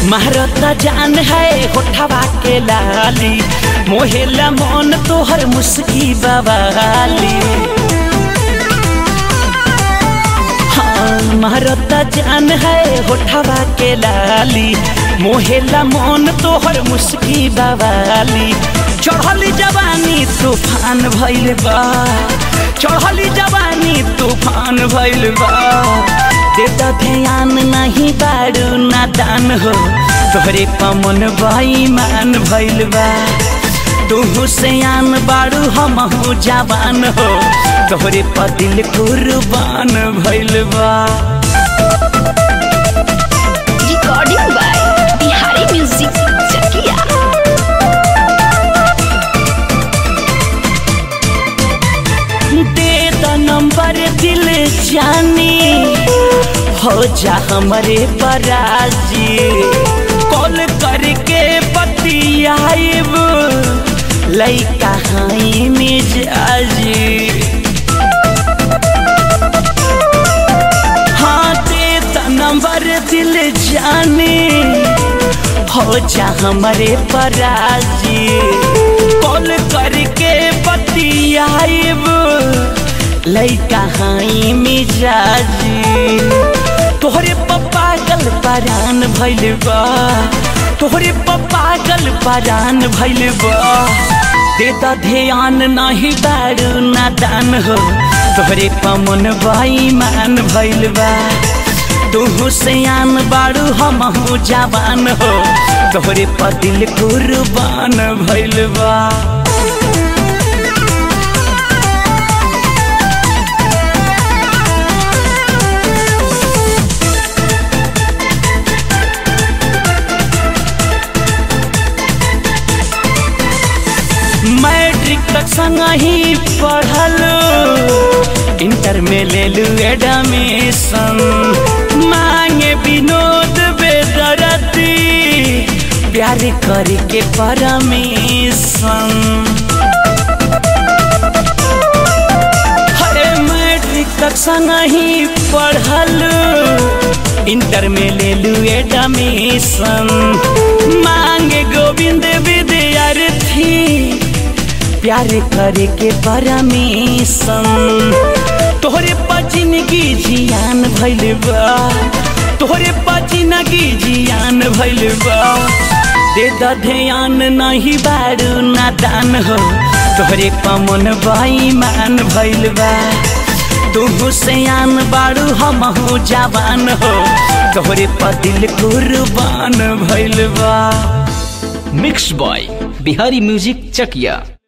महारता जान है होठवा के लाली मोहेला मन तोहर मुस्की बवाली हाँ महारता जान है होठवा के लाली मोहेला मन तोहर मुस्की बवाली चढ़ली जवानी तूफान भइल बा चढ़ली जवानी तूफान भइल बा देता ध्यान नहीं बारू नादान हो तोहरे पमन बेईमान भइल बा तू सयान बारू हमहू जवान हो तोहरे पर दिल कुर्बान भइल बा recording by Bihari music Chakiya दे द नंबर दिल जानी हो जा हमारे पराजी कॉल करके बतियाइब लइका हाई मिजाजी हाँ दे द नंबर दिल जानी हो जा हमारे पराजी कॉल करके बतियाइब लइका हाई मिजाजी तोहरे पप्पा गल परान भइल बा तोहरे पप्पा गल परान भइल बा दे द ध्यान नहीं बारू नादान हो तोहरे पमन बेईमान भइल बा तू सयान बारू हमहू जवान हो तोहरे पर दिल कुर्बान भइल बा मैट्रिक तक संग ही पढ़ल इंटर में ले लू एडमिशन मांगे विनोद बेदरती प्यार करके परमिशन हरे मैट्रिक तक संग ही पढ़ल इंटर में ले लू एडमिशन मांगे गोविंद विद्यार्थी प्यार करे के परमिशन तोहरे जिंदगी जियान भइल बा तोहरे जिंदगी जियान भइल बा दे द ध्यान नहीं बारू नादान हो तोहरे पमन बेईमान भइल बा तू सयान बारू हमहू जवान हो तोहरे पर दिल कुर्बान भइल बा मिक्स बॉय बिहारी म्यूजिक चकिया